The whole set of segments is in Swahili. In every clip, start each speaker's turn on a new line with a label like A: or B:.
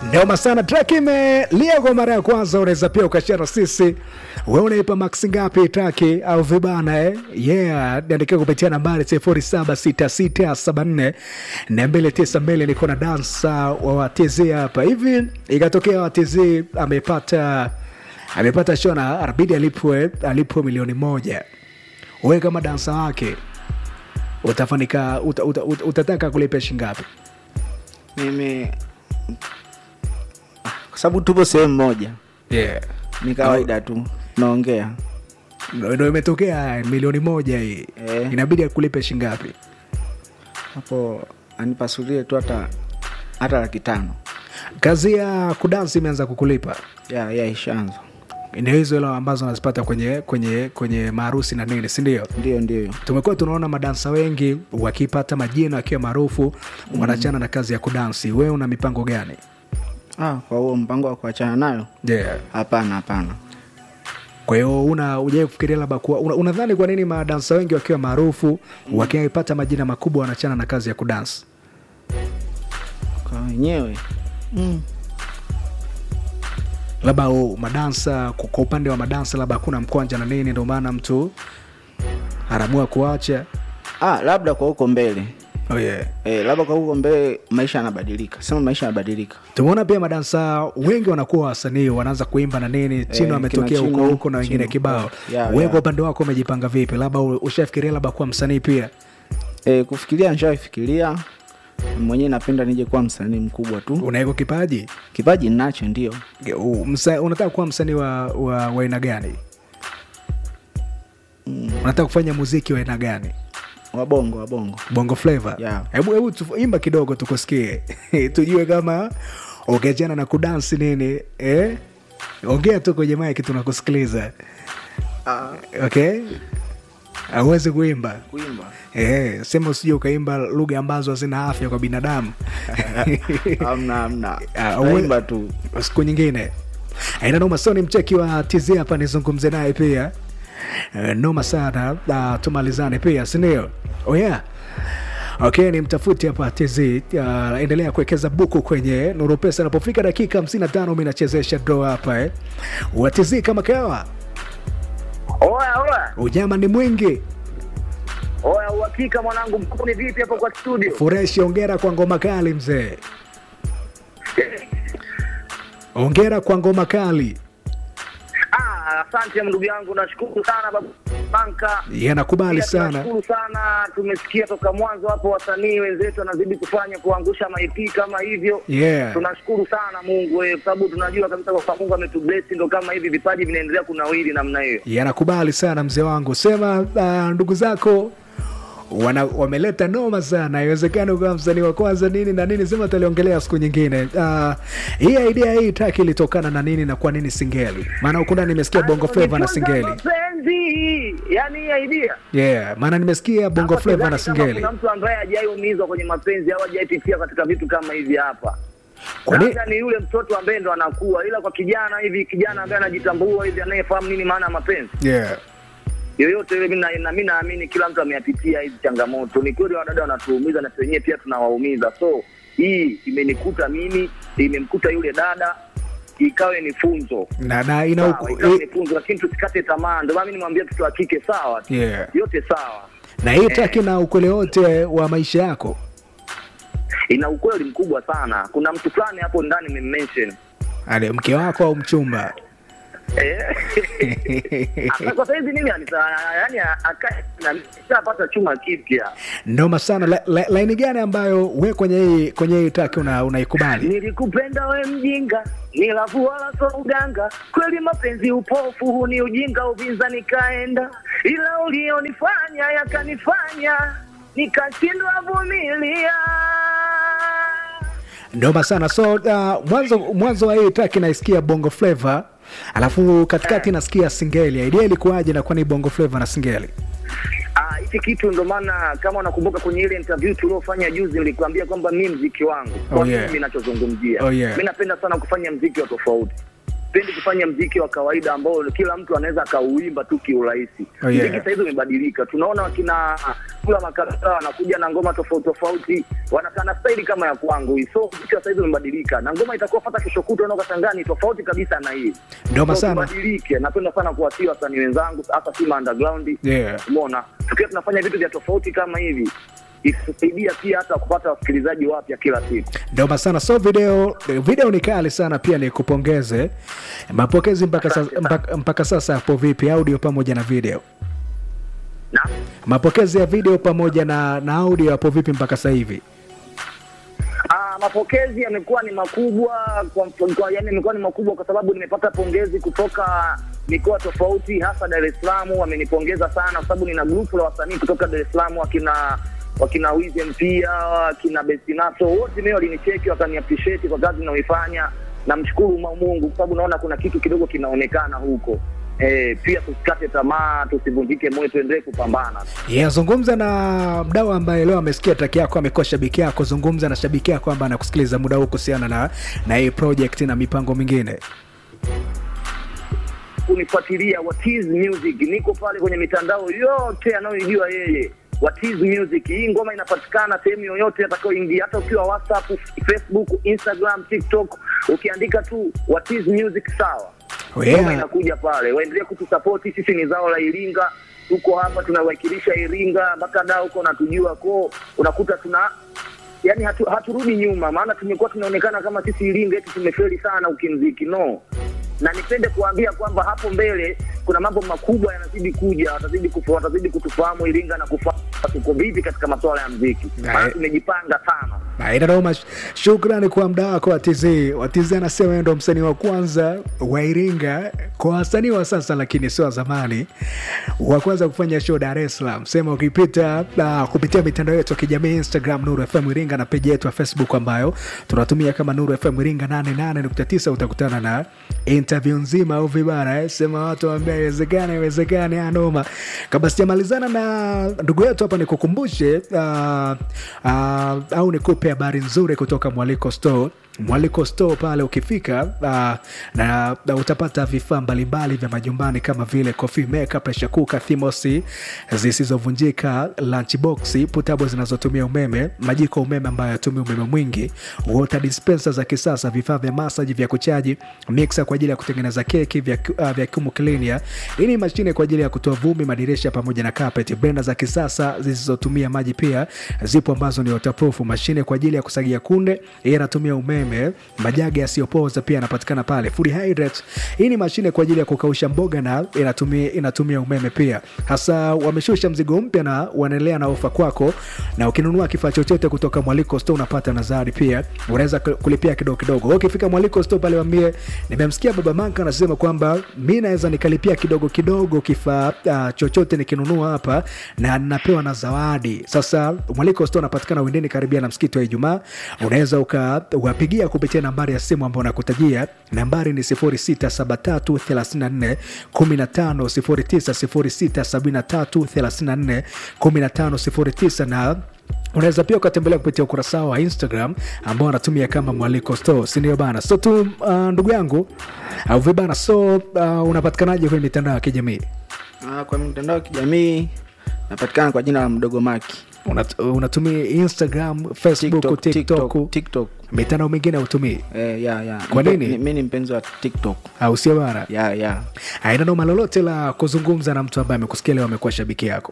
A: Noma sana, track imelia kwa mara ya kwanza. Unaweza pia ukashare na sisi, wewe unaipa max ngapi track au vibana eh? Yeah, niandikia kupitia nambari 076674 na 292. Niko na dansa wa watz hapa hivi, ikatokea watz amepata amepata show na arbidi alipwe alipwe milioni moja. Wewe kama dansa wake utafanika uta, uta, uta, utataka kulipa shingapi?
B: mimi kwa sababu tupo sehemu moja
A: Yeah.
B: ni kawaida tu naongea
A: Ndo ndo imetokea milioni moja hii
B: Eh.
A: inabidi akulipe shingapi?
B: hapo anipasulie tu hata hata laki tano
A: Kazi ya kudansi imeanza kukulipa,
B: ya ya ishaanza
A: ndio hizo hela ambazo anazipata kwenye kwenye kwenye maharusi na nini, si ndio?
B: ndio ndio
A: Tumekuwa tunaona madansa wengi wakipata majina wakiwa maarufu wanachana na kazi ya kudansi. Wewe una mipango gani?
B: ah, kwa huo mpango wa kuachana nayo
A: Yeah.
B: hapana hapana
A: Kwa hiyo una ujai kufikiria labda kuwa una, unadhani kwa nini madansa wengi wakiwa maarufu wakipata majina makubwa wanachana na kazi ya kudansi?
B: kwa wenyewe mm.
A: labda u- madansa kwa kwa upande wa madansa labda hakuna mkwanja na nini, ndio maana mtu anaamua kuacha.
B: ah, labda kwa huko mbele
A: Oh yeah.
B: eh, labda kwa huko mbele maisha yanabadilika sema maisha yanabadilika
A: Tumeona pia madansa wengi wanakuwa wasanii wanaanza kuimba na nini, Chino
B: kina
A: ametokea huko
B: Chino,
A: huko na wengine
B: Chino.
A: kibao.
B: Yeah,
A: Wewe
B: yeah.
A: kwa upande wako umejipanga vipi? Labda u- ushafikiria labda kuwa msanii pia?
B: eh, kufikiria nishaifikiria mwenyewe napenda nije kuwa msanii mkubwa tu
A: Unaiko kipaji?
B: kipaji ninacho ndio
A: U- msa, unataka kuwa msanii wa wa wa aina gani? Unataka kufanya muziki wa aina gani?
B: wabongo wabongo
A: bongo flavor
B: Yeah.
A: hebu hebu tu- imba kidogo tukusikie tujue kama ukiachana na kudansi nini eh? ongea tu kwenye maiki tunakusikiliza okay auwezi kuimba
B: kuimba
A: eh, sema usije ukaimba lugha ambazo hazina afya kwa binadamu
B: amna amna
A: Ah, uwe-
B: naimba tu
A: siku nyingine aina noma sio ni mcheki wa tz hapa nizungumze naye pia Eh, noma sana uh, tumalizane pia sindio oh yeah okay ni mtafuti hapa tz uh, endelea kuwekeza buku kwenye nuru pesa inapofika dakika 55 mi nachezesha do hapa eh. wa tz kama kawa
C: Oya, oya,
A: unyama ni mwingi
C: oya, uhakika mwanangu, mkuu ni vipi hapo kwa studio?
A: fureshi ongera kwa ngoma kali mzee ongera kwa ngoma kali
C: Ah, asante ndugu yangu, nashukuru sana babu Banka.
A: yanakubali
C: Pia
A: sana
C: Tunashukuru sana, tumesikia toka mwanzo hapo, wasanii wenzetu wanazidi kufanya kuangusha maip kama hivyo.
A: yeah
C: Tunashukuru sana Mungu wewe, kwa sababu tunajua kabisa kwa Mungu ametubless, ndo kama hivi vipaji vinaendelea kunawiri namna hiyo.
A: yanakubali sana mzee wangu sema uh, ndugu zako wana, wameleta noma sana iwezekana ukawa msanii wa kwanza nini na nini sema taliongelea siku nyingine uh, hii idea hii taki ilitokana na nini na kwa nini singeli maana huku ndani nimesikia bongo flava na
C: Nifunza
A: singeli
C: mapenzi, yani hii idea
A: yeah maana nimesikia bongo
C: Hapa
A: flava na
C: sidhani kama
A: singeli
C: Kuna mtu ambaye hajaiumizwa kwenye mapenzi au hajaipitia katika vitu kama hivi hapa.
A: Kwa nini-
C: Labda ni yule mtoto ambaye ndo anakuwa, ila kwa kijana hivi, kijana ambaye anajitambua hivi, anayefahamu nini maana ya mapenzi
A: yeah
C: yoyote yule, mimi na- na mimi naamini kila mtu ameyapitia hizi changamoto. Ni kweli wadada wanatuumiza na wenyewe pia tunawaumiza, so hii imenikuta mimi, imemkuta yule dada, ikawe ni funzo
A: na, na ina
C: sawa,
A: uku,
C: ikawe ni funzo, lakini tusikate tamaa. Ndio maana mimi nimwambia mtoto wa kike sawa,
A: yeah
C: yote sawa
A: na hii taki na ukweli wote wa maisha yako
C: ina ukweli mkubwa sana. Kuna mtu fulani hapo ndani nimemmention
A: ale mke wako au mchumba
C: eh, Sasa kwa saizi mimi anisa, yani akae na nishapata chuma kipya.
A: noma sana La- la- laini gani ambayo we kwenye hii kwenye hii taki una- unaikubali
C: Nilikupenda we mjinga, nilavu wala so uganga, kweli mapenzi upofu, huu ni ujinga, uvinza nikaenda, ila ulionifanya yakanifanya nikashindwa vumilia.
A: noma sana so uh, mwanzo mwanzo wa hii track naisikia bongo flava alafu katikati nasikia singeli idea ilikuwaje na kwani bongo flava na singeli
C: Ah, hiki kitu ndo maana kama unakumbuka kwenye ile interview tuliofanya juzi, nilikwambia kwamba mi mziki wangu
A: Oh,
C: kwa
A: yeah.
C: mimi ninachozungumzia
A: Oh, yeah.
C: mi napenda sana kufanya mziki wa tofauti sipendi kufanya mziki wa kawaida ambao kila mtu anaweza akauimba tu kiurahisi
A: Oh, yeah.
C: mziki sahizi umebadilika tunaona wakina grupu la makabila wanakuja na ngoma tofauti tofauti, wanakana staili kama ya kwangu hii. So mziki wa saizi umebadilika, na ngoma itakuwa fata kesho kutwa na kashangaa ni tofauti kabisa na hii.
A: Ndio
C: So
A: sana.
C: tubadilike. Napenda sana kuwatia wasanii wenzangu, hasa Simba Underground
A: Yeah.
C: umeona tukiwa tunafanya vitu vya tofauti kama hivi itusaidia pia hata kupata wasikilizaji wapya kila siku
A: Ndio sana. So video video ni kali sana pia, ni kupongeze. Mapokezi mpaka sasa, mpaka, mpaka sasa hapo vipi, audio pamoja na video?
C: na
A: Mapokezi ya video pamoja na, na audio hapo vipi mpaka sasa hivi?
C: Ah, mapokezi yamekuwa ni makubwa kwa, kwa yani yamekuwa ni makubwa kwa sababu nimepata pongezi kutoka mikoa tofauti, hasa Dar es Salaam wamenipongeza sana, kwa sababu nina grupu la wasanii kutoka Dar es Salaam wakina wakina Wizem pia wakina Bestinato, wote mimi walinicheki wakani appreciate kwa kazi ninayoifanya. Namshukuru Ma- Mungu kwa sababu naona kuna kitu kidogo kinaonekana huko. Eh, pia tusikate tamaa, tusivunjike moyo, tuendelee kupambana.
A: Yeah, zungumza na mdau ambaye leo amesikia track yako, amekuwa shabiki yako. Zungumza na shabiki yako ambaye anakusikiliza muda huu kuhusiana na na hii project na mipango mingine.
C: kunifuatilia Watiz Music, niko pale kwenye mitandao yote anayoijua yeye. Watiz Music, hii ngoma inapatikana sehemu yoyote atakayoingia, hata ukiwa WhatsApp, Facebook, Instagram, TikTok, ukiandika tu Watiz Music sawa,
A: Oh, yeah.
C: ngoma inakuja pale. Waendelee kutusapoti, sisi ni zao la Iringa, tuko hapa tunawakilisha Iringa mpaka da huko natujua ko, unakuta tuna yani hatu, haturudi nyuma, maana tumekuwa tunaonekana kama sisi Iringa eti tumefeli sana ukimziki no na nipende kuambia kwamba hapo mbele kuna mambo makubwa yanazidi kuja, watazidi kufu, watazidi kutufahamu Iringa na kufahamu tuko vipi katika masuala ya mziki, maana
A: Aye.
C: tumejipanga sana.
A: Na ina noma. Shukrani kwa mda wako Watiz. Watiz anasema yeye ndo msanii wa kwanza wa Iringa kwa wasanii wa sasa, lakini sio wa zamani, wa kwanza kufanya show Dar es Salaam. Sema ukipita uh, kupitia mitandao yetu ya kijamii Instagram Nuru FM Iringa na peji yetu ya Facebook ambayo tunatumia kama Nuru FM Iringa 88.9 utakutana na interview nzima au vibara eh. Sema watu waambia iwezekane, iwezekane, anoma. Kabla sijamalizana na ndugu yetu hapa, nikukumbushe uh, uh, au nikupe habari nzuri kutoka Mwaliko Store. Mwaliko Store pale ukifika uh, na, na utapata vifaa mbalimbali vya majumbani kama vile coffee maker, pressure cooker, thermosi zisizovunjika, lunchbox, putabo zinazotumia umeme, majiko ya umeme ambayo yatumia umeme mwingi, water dispenser za kisasa, vifaa vya masaji vya kuchaji, mixer kwa ajili ya kutengeneza keki, vacu- uh, vacuum cleaner. Hii ni mashine kwa ajili ya kutoa vumbi, madirisha pamoja na carpet, blender za kisasa zisizotumia maji pia zipo ambazo ni waterproof, mashine kwa ajili ya kusagia kunde, hii inatumia umeme, majagi yasiyopoza pia yanapatikana pale. Food hydrate, hii ni mashine kwa ajili ya kukausha mboga na inatumia, inatumia umeme pia. Hasa wameshusha mzigo mpya na wanaendelea na ofa kwako, na ukinunua kifaa chochote kutoka Mwaliko Store unapata nazari pia, unaweza ku- kulipia kidogo kidogo. Wewe Ukifika Mwaliko Store pale waambie, nimemsikia Baba Manka anasema kwamba mi naweza nikalipia kidogo kidogo kifaa uh, chochote nikinunua hapa na napewa na zawadi. Sasa Mwaliko Store unapatikana Windeni karibia na msikiti wa Ijumaa. Unaweza ukawapigia kupitia nambari ya simu ambayo nakutajia. Nambari ni 067334 15 09 na unaweza pia ukatembelea kupitia ukurasa wao wa Instagram ambao wanatumia kama Mwaliko Store, si ndio bana? So tu uh, ndugu yangu au vibana, so uh, unapatikanaje kwenye mitandao ya kijamii?
B: Ah, kwa mitandao ya kijamii napatikana kwa jina la mdogo maki
A: Unat, unatumia Instagram, Facebook, TikTok,
B: TikTok, TikTok.
A: mitandao mingine hautumii
B: Eh, ya, ya.
A: Kwa
B: Mpe-
A: nini?
B: ni- mi ni mpenzi wa tiktok
A: au sio bana?
B: ya ya
A: Haina noma lolote la kuzungumza na mtu ambaye amekusikia leo amekuwa shabiki yako,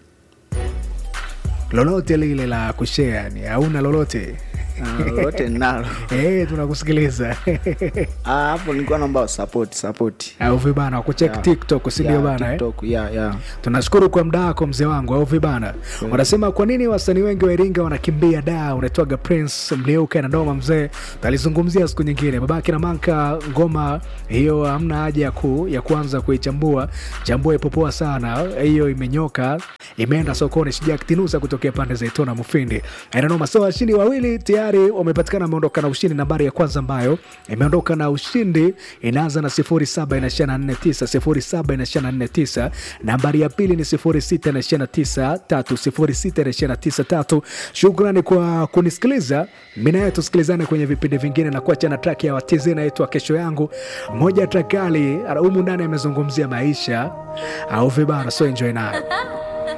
A: lolote lile la kushare, yani hauna lolote
B: Ah, lolote ninalo
A: Eh, tunakusikiliza
B: Ah, hapo nilikuwa naomba support support
A: au vibana wakuchek
B: Ya.
A: TikTok, si ndio
B: Ya,
A: bana eh?
B: TikTok, ya ya
A: tunashukuru kwa mda wako mzee wangu au vibana wanasema kwa nini wasanii wengi wa iringa wanakimbia da unaitwaga prince mliuka na ndoma mzee talizungumzia siku nyingine babake na manka ngoma hiyo hamna haja ya, ku, ya kuanza kuichambua chambua ipopoa sana hiyo imenyoka imeenda sokoni sijaktinusa kutokea pande za itona mufindi inanoma so washindi wawili tayari wamepatikana wameondoka na ushindi nambari ya kwanza ambayo imeondoka na ushindi inaanza na 07 inaishia na 49 07 inaishia na 49 nambari ya pili ni 06 inaishia na 93 06 inaishia na 93 shukrani kwa kunisikiliza mi naye tusikilizane kwenye vipindi vingine na kuacha na track ya watizi inaitwa kesho yangu moja trakali humu ndani amezungumzia maisha au vibana so enjoy nayo